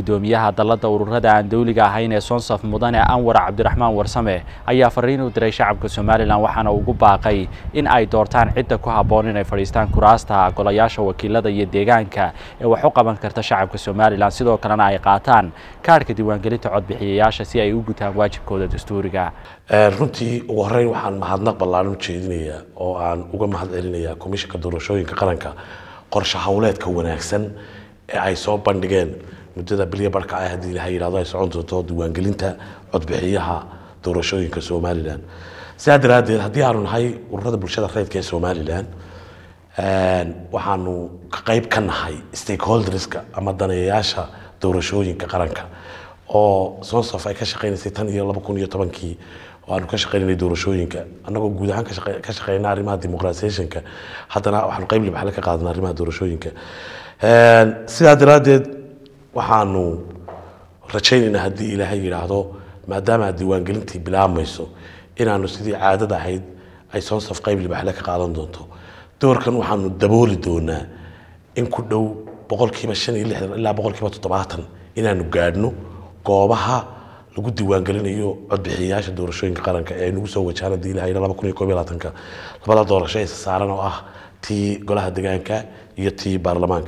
gudoomiyaha dalladda ururada aan dowliga ahayn ee sonsaf mudane anwar cabdiraxmaan warsame ayaa fariin u diray shacabka somalilan waxaana ugu baaqay in ay doortaan cidda ku habboon inay fadhiistaan kuraasta golayaasha wakiilada iyo deegaanka ee wax u qaban karta shacabka somalilan sidoo kalena ay qaataan kaadhka diiwaangelinta codbixiyayaasha si ay u gutaan waajibkooda dastuuriga runtii ugu horeyn waxaan mahadnaq ballaaran u jeedinayaa oo aan uga mahad celinayaa komishanka doorashooyinka qaranka qorshe howleedka wanaagsan ee ay soo bandhigeen muddada bilya barhka ah haddii ilaha yidhahdo ay socon doonto diiwaangelinta codbixiyaha doorashooyinka somalilan sidaa daraaddeed haddii aanu nahay ururada bulshada reedka ee somalilan waxaanu ka qayb ka nahay stakeholderska ama daneeyayaasha doorashooyinka qaranka oo sonsaf ay ka shaqeynaysay tan iyo laba kun iyo tobankii oo aanu ka shaqeynanay doorashooyinka annagoo guud ahaan ka shaqeyna arrimaha dimuqratisationka haddana waxaanu qayb libaxle ka qaadana arrimaha doorashooyinka sidaa daraaddeed waxaanu rajaynaynaa haddii ilaahay yidhaahdo maadaama diiwaangelintii bilaabmayso inaanu sidii caadada ahayd ay sonsaf qayb libaxle ka qaadan doonto doorkan waxaanu dabooli doonaa in ku dhow boqolkiiba shan iyo lixdan ilaa boqolkiiba toddobaatan inaanu gaadhno goobaha lagu diiwaangelinayo codbixiyayaasha doorashooyinka qaranka ee nagu soo wajahan haddii ilahay laba kun iyo koob iyo labaatanka labada doorasho ee saaran oo ah tii golaha deegaanka iyo tii baarlamaanka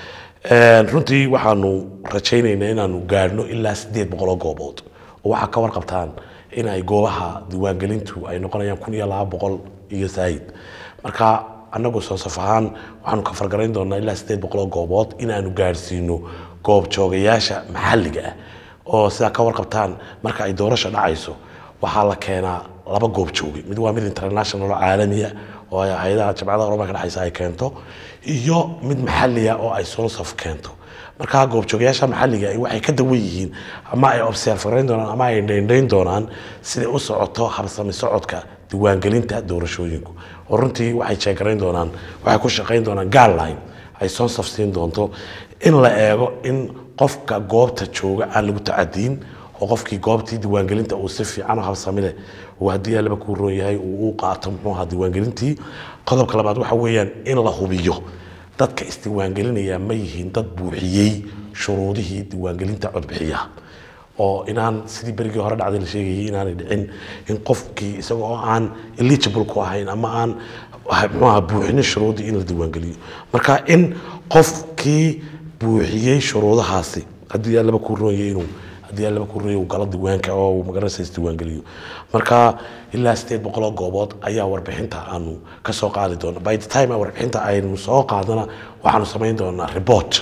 runtii waxaanu rajaynaynaa inaanu gaadhno ilaa sideed boqol oo goobood oo waxaa ka warqabtaan in ay goobaha diiwaangelintu ay noqonayaan kun iyo laba boqol iyo saayid marka annagu soosaf ahaan waxaanu ka fargarayn doonaa ilaa sideed boqol oo goobood inaanu gaadhsiino goob joogayaasha maxalliga ah oo sidaa ka warqabtaan marka ay doorasho dhacayso waxaa la keenaa laba goob jooge mid waa mid international oo caalamiya oo hay-adaha jamcadaha oromanka dhexaysa ay keento iyo mid maxalliya oo ay sonsaf keento markaa goobjoogayaasha maxalliga waxay ka dawan yihiin ama ay observarayn doonaan ama ay dhaindhayn doonaan siday u socoto habsami socodka diiwaangelinta doorashooyinku oo runtii waxay jeegarayn doonaan waxay ku shaqayn doonaan guideline ay sonsaf siin doonto in la eego in qofka goobta jooga aan lagu tacadiin oo qofkii goobtii diiwaangelinta uu si fiican oo habsami leh uu haddii allaba kuu roon yahay uu u qaato muxuu ahaa diiwaangelintii qodobka labaad waxa weeyaan in la hubiyo dadka isdiiwaangelinaya ma yihiin dad buuxiyey shuruudihii diiwaangelinta codbixiyaha oo inaan sidii berigii hore dhacday la sheegayay inaanay dhicin in qofkii isaga oo aan eligible ku ahayn ama aan muxuu ahaa buuxinin shuruudii in la diiwaangeliyo marka in qofkii buuxiyey shuruudahaasi haddii allaba kuu roonyay inuu haddii allaba kuu roonyay uu galo diiwaanka oo uu magaranaysa isdiiwaangeliyo marka ilaa sideed boqol oo goobood ayaa warbixinta aanu ka soo qaadi doona by the time warbixinta aynu soo qaadana waxaanu samayn doonaa report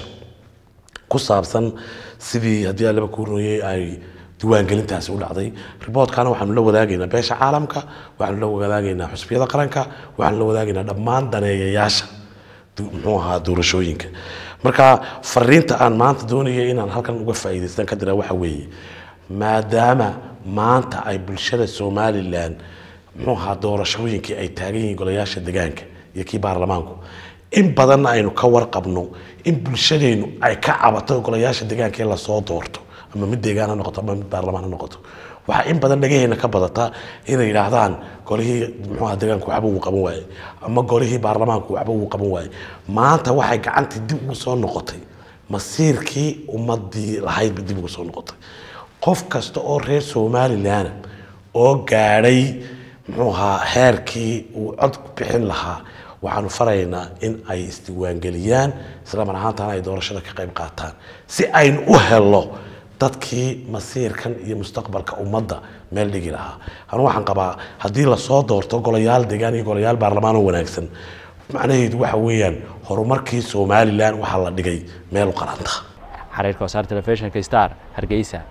ku saabsan sidii haddii allaba kuu roonyay ay diiwaangelintaasi u dhacday riboortkana waxaanu la wadaagaynaa beesha caalamka waxaanu la wadaagaynaa xusbiyada qaranka waxaanu la wadaagaynaa dhammaan daneeyayaasha muxuu ahaa doorashooyinka marka fariinta aan maanta doonaya inaan halkan uga faa'iidaystan ka dira waxa weeye maadaama maanta ay bulshada somalilan muxuu ahaa doorashooyinkii ay taagan yihiin golayaasha degaanka iyo kii baarlamaanku in badanna aynu ka warqabno in bulshadeenu ay ka cabato golayaasha degaanka in lasoo doorto ama mid deegaan ha noqoto ama mid baarlamaan ha noqoto waxaa in badan dhagaheena ka badata inay yidhaahdaan golihii muxuuha deegaanku waxba wuu qaban waaye ama golihii baarlamaanku waxba wuu qaban waaye maanta waxay gacantii dib ugu soo noqotay masiirkii ummadii lahaydba dib ugu soo noqotay qof kasta oo reer somalilan oo gaadhay muxuu ahaa heerkii uu cod bixin lahaa waxaanu faraynaa in ay isdiiwaangeliyaan isla mar ahaantana ay doorashada ka qayb qaataan si aynu u helo dadkii masiirkan iyo mustaqbalka ummadda meel dhigi lahaa anu waxaan qabaa haddii lasoo doorto golayaal deegaan iyo golayaal baarlamaan oo wanaagsan macnaheedu waxa weeyaan horumarkii somalilan waxaa la dhigay meel u qaranta xariirka wasaar telefishinka star hargeysa